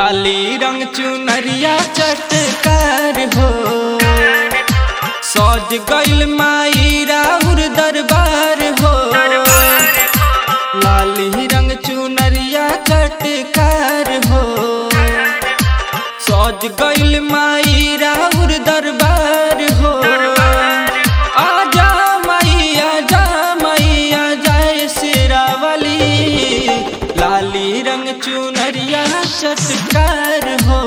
लाली रंग चुनरिया चटकार हो सज गइल माई राउर दरबार हो लाली रंग चुनरिया चटकार हो सज गइल माई राउर दरबार हो आजा माई आजा माई आजा शेरावली लाली रंग चुनरिया चटकार हो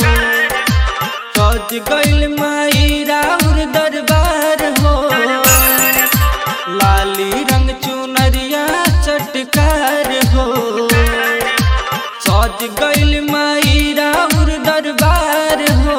सज गइल माई राउर दरबार हो लाली रंग चुनरिया चटकार हो सज गइल माई राउर दरबार हो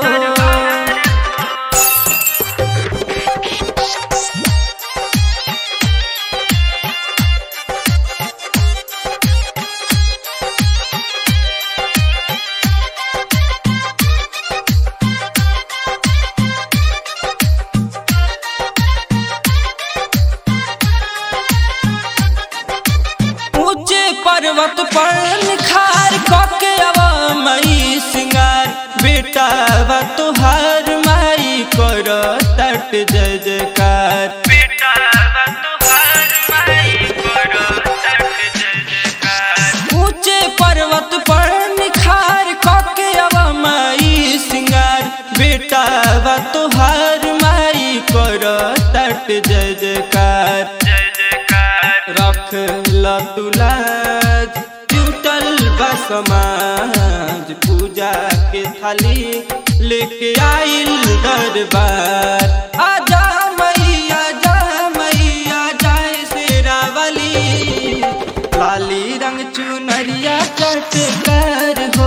ऊंचे पर्वत पर निखार कके आवा मई सिंगार बेटा बा तुहार माई कर तट जय जयकार बेटा बा तुहार माई करो तट जय जयकार ऊंचे पर्वत पर निखार कके आवा मई सिंगार बेटा बा तुहार माई कर तट जय जयकार जय जयकार रख ल तुलाज जुटल बा समाज पूजा के थाली लेके आइल दरबार आजा मैया जा मैया जाय शेरावली लाली रंग चुनरिया चटकार हो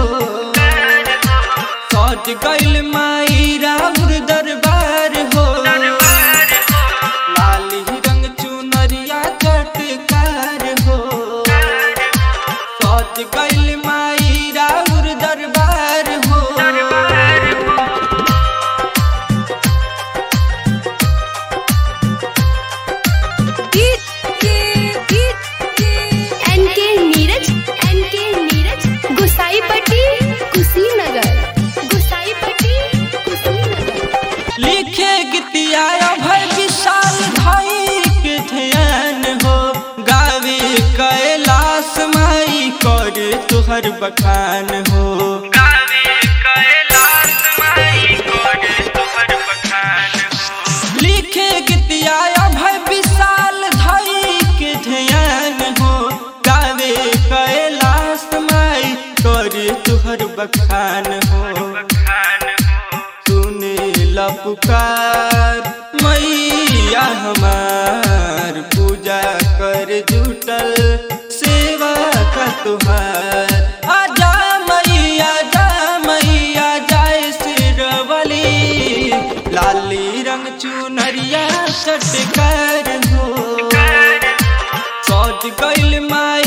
सज गइल माई राउर दरबार हो लाली रंग चुनरिया चटकार हो सज गइल माई राउर दरबार हो एनके नीरज एनके नीरज गुसाईपट्टी कुशीनगर गुसाईपट्टी कुशीनगर लिखे गीतिया भय विशाल भाई के ध्यान हो गावे कैलाश माई कर तुहर बखान हो गावे कैलाश माई कोड तुहर बखान हो लिखे गीतिया भय विशाल धाई के ध्यान हो गावे कैलाश माई कर तुहर बखान हो बखान हो सुने ला पुकार मैया हमार पूजा कर जुटल सेवा का तुहार आजा मैया जा मैया जाय सिरवली लाली रंग चुनरिया चटकार हो सज गइल माई